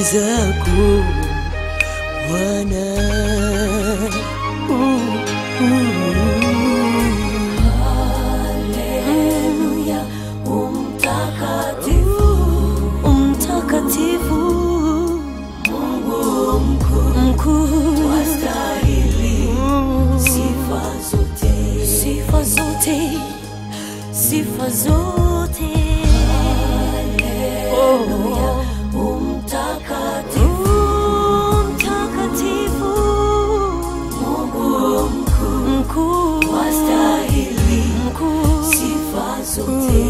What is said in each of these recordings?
zako Bwana. Mm, mm. Haleluya, umtakatifu, Mtakatifu Mungu mkuu, mkuu, wastahili Mm. sifa zote. sifa zote, sifa zote. Haleluya, umtakatifu, Oh, mtakatifu Mungu mkuu, mkuu, wastahili mkuu. sifa zote.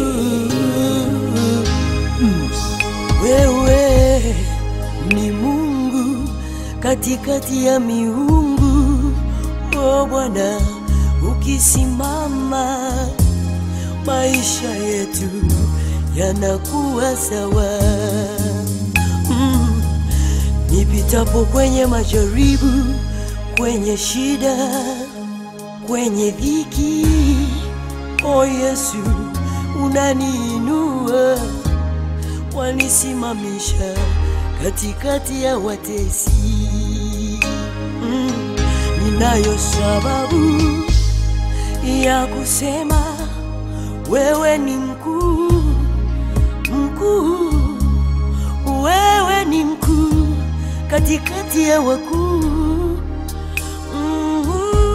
Wewe ni Mungu katikati ya miungu, o Bwana, ukisimama maisha yetu yanakuwa sawa. Mm. Nipitapo kwenye majaribu, kwenye shida, kwenye dhiki, o Yesu, unaniinua wanisimamisha katikati ya watesi. Mm, ninayo sababu ya kusema wewe ni mkuu, mkuu, wewe ni mkuu katikati ya wakuu. Mm,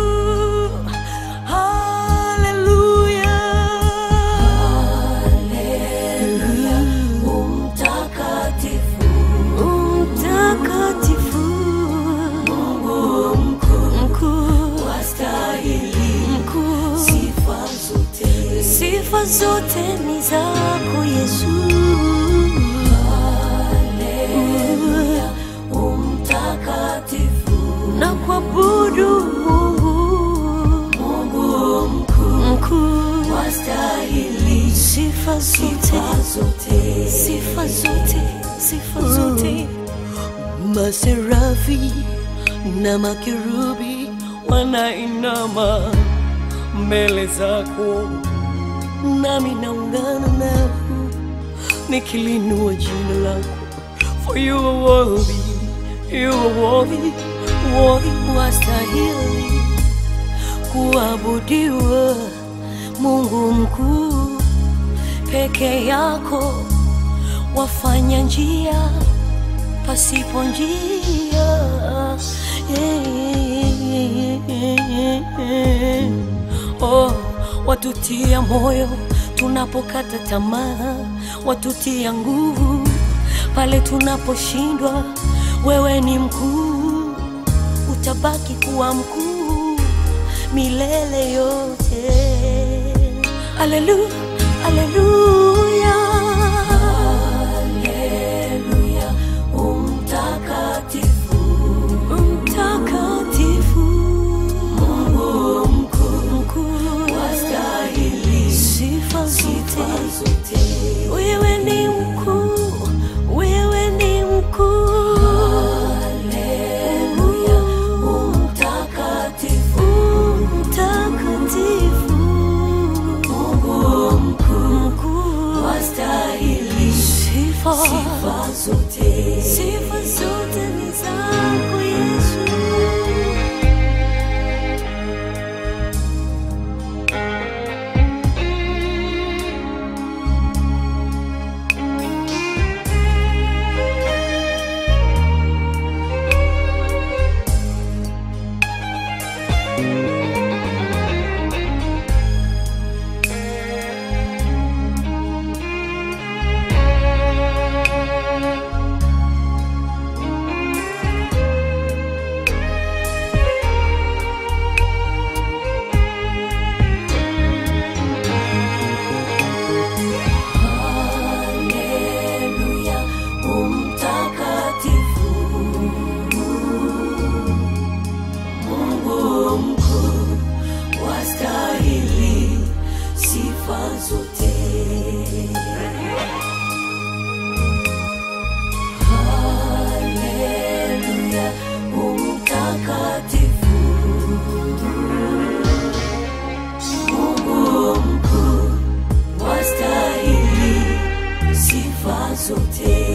haleluya. Haleluya, umtakatifu, Mtakatifu Mungu mkuu, mkuu, wastahili mkuu, sifa zote. sifa zote ni zako Yesu. Haleluya, umtakatifu, Na kuabudu Mungu Mungu mkuu, mkuu, wastahili sifa zote, sifa zote. sifa zote, sifa zote. Maserafi na makerubi wanainama mbele zako, nami naungana nao nikilinua jina lako, for you are worthy, you are worthy, worthy, wastahili kuabudiwa, Mungu mkuu, peke yako wafanya njia pasipo njia. Oh, watutia moyo tunapokata tamaa, watutia nguvu pale tunaposhindwa. Wewe ni mkuu, utabaki kuwa mkuu milele yote. Haleluya, haleluya. Haleluya, umtakatifu, Mtakatifu Mungu mkuu, mkuu, wastahili sifa sifa zote. zote. Wewe ni mkuu, wewe ni mkuu. Haleluya, umtakatifu, Mtakatifu Mungu mkuu, mkuu, wastahili sifa sifa zote. sifa zote ni zako Yesu. Haleluya, umtakatifu, Mungu mkuu, wastahili sifa zote. Haleluya, umtakatifu, Mungu mkuu, wastahili sifa zote.